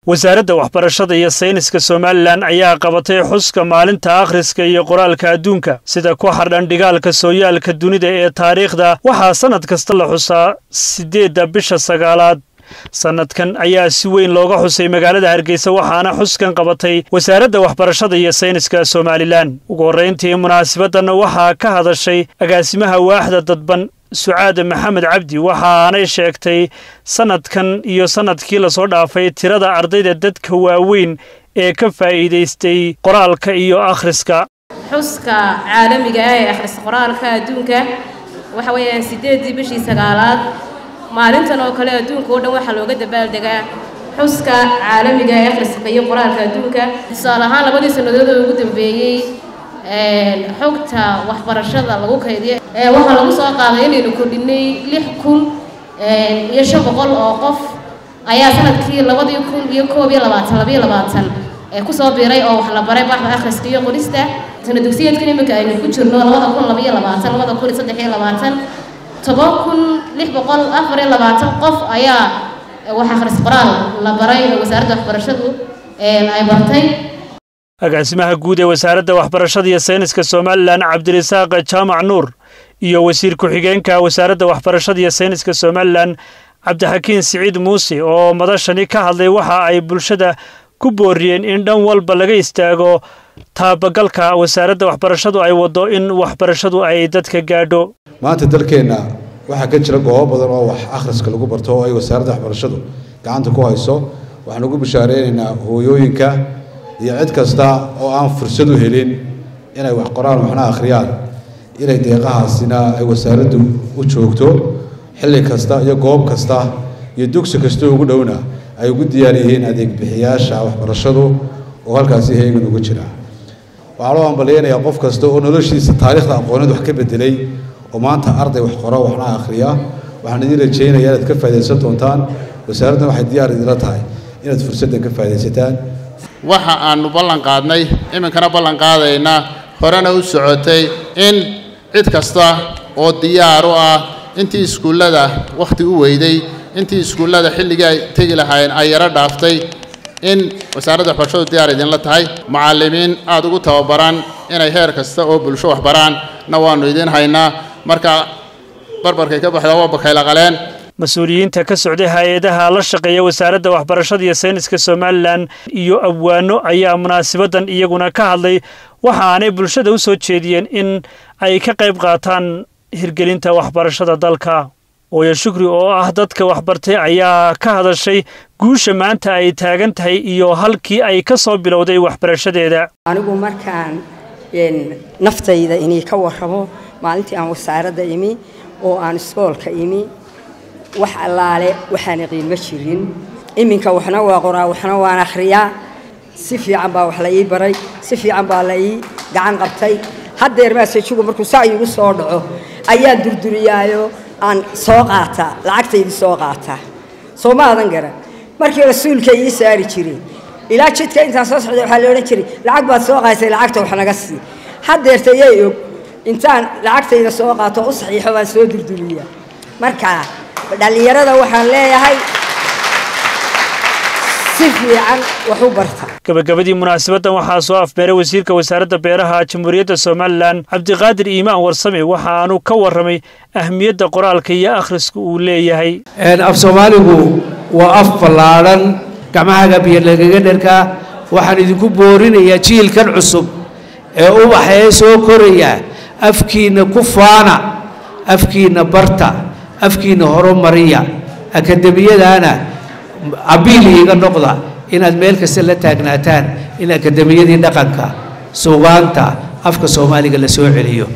wasaaradda waxbarashada iyo sayniska somalilan ayaa qabatay xuska maalinta akhriska iyo qoraalka adduunka sida ku xardhan dhigaalka sooyaalka dunida ee taariikhda waxaa sannad kasta la xusaa siddeedda bisha sagaalaad sannadkan ayaa si weyn looga xusay magaalada hargeysa waxaana xuskan qabatay wasaaradda waxbarashada iyo sayniska somalilan ugu horrayntii munaasabaddan waxaa ka hadashay agaasimaha waaxda dadban sucaade maxamed cabdi waxaanay sheegtay sannadkan iyo sannadkii lasoo dhaafay tirada ardayda dadka waaweyn ee ka faa'iidaystay qoraalka iyo akhriska xuska caalamiga ah ee akhris qoraalka adduunka waxa weeyaan siddeeddii bishii sagaalaad maalintan oo kale adduunka oo dhan waxaa looga dabaaldegaa xuska caalamiga ee akhriska iyo qoraalka adduunka tusaale ahaan labadii sannadood oo ugu dambeeyey xogta waxbarashada lagu kaydiyo waxaa lagu soo qaaday inaynu kordhinay lix kun iyo shan boqol oo qof ayaa sanadkii labadii kun iyo koob iyo labaatan labayo labaatan kusoo biiray oo wax la baray baxda akhriska iyo qorista sana dugsiyeedkan iminka aynu ku jirno labada kun labaiyo labaatan labada kun iyo saddex iyo labaatan toban kun lix boqol afar iyo labaatan qof ayaa wax akhris qoraal la baray oo wasaaradda waxbarashadu ay bartay agaasimaha guud ee wasaaradda waxbarashada iyo sayniska somalilan cabdirisaaq jaamac nuur iyo wasiir ku-xigeenka wasaaradda waxbarashada iyo sayniska somalilan cabdixakiin siciid muuse oo madashani ka hadlay waxa ay bulshada ku booriyeen in dhan walba laga istaago taabagalka wasaaradda waxbarashadu ay waddo in waxbarashadu ay dadka gaadho maanta dalkeenna waxaa ka jira goobo badan oo wax akhriska lagu barto oo ay wasaaradda waxbarashadu gacanta ku hayso waxaan ugu bishaareynayna hooyooyinka iyo cid kasta oo aan fursad u helin inay wax qoraan waxna akhriyaan inay deeqahaasina ay wasaaraddu u joogto xilli kasta iyo goob kasta iyo dugsi kasta ugu dhowna ay ugu diyaar yihiin adeeg bixiyaasha waxbarashadu oo halkaasi heegan ugu jira waxaa loo ambaleynayaa qof kasta oo noloshiisa taariikhda aqooneed wax ka bedelay oo maanta arday wax qoro waxna akhriya waxaan idin rajaynayaa inaad ka faa'idaysan doontaan wasaaraddan waxay diyaar idinla tahay inaad fursaddan ka faa'idaysataan waxa aannu ballan qaadnay iminkana ballan qaadaynaa horena u socotay in cid kasta oo diyaar u ah intii iskuullada wakhti u weyday intii iskuullada xilligii ay tegi lahaayeen ay yaro dhaaftay in wasaaradda waxbarashadu diyaar idinla tahay macallimiin aada ugu tababaran inay heer kasta oo bulsho waxbaraan na waannu idiin haynaa marka barbarkay ka baxda waa bakayla qaleen mas-uuliyiinta ka socday hay-adaha la shaqeeya wasaaradda waxbarashada iyo sayniska somalilan iyo abwaano ayaa munaasabaddan iyaguna ka hadlay waxaanay bulshada u soo jeediyeen in ay ka qayb qaataan hirgelinta waxbarashada dalka ooyo shukri oo ah dadka waxbartay ayaa ka hadashay guusha maanta ay taagan tahay iyo halkii ay ka soo bilowday waxbarashadeeda anigu markaan naftayda inay ka warramo maalintii aan wasaaradda imi oo aan iskoolka imi wax allaale waxaana qiimo jirin iminka waxna waa qoraa waxna waan akhriyaa si fiican baa wax la ii baray si fiican baa la ii gacan qabtay haddeer maasejugu markuu saa iigu soo dhaco ayaan durduriyaayo aan soo qaataa lacagtaydi soo qaataa soo ma adan garan markii rasuulka ii saari jiray ilaa jidka intaan soo socday waxaa la odhan jiray lacag baad soo qaatay lacagta wax naga sii haddeerta yay og intaan lacagtayda soo qaato u saxiixo baan soo durduriyaa markaa dhallinyarada waxaan leeyahay si fiican wax u barta gabagabadii munaasabaddan waxaa soo afbeeray wasiirka wasaaradda beeraha jamhuuriyadda somalilan cabdiqaadir iimaan warsame waxaanu ka warramay ahmiyadda qoraalka iyo akhriska uu leeyahay af soomaaligu waa af ballaadhan gacmahaga biyo lagaga dherkaa waxaan idinku boorinayaa jiilkan cusub ee ubaxee soo koraya afkiinna ku faana afkiinna barta afkiinna horumariya akademiyadaana abiil iiga noqda inaad meel kasta la taagnaataan in akademiyadii dhaqanka suugaanta afka soomaaliga la soo celiyo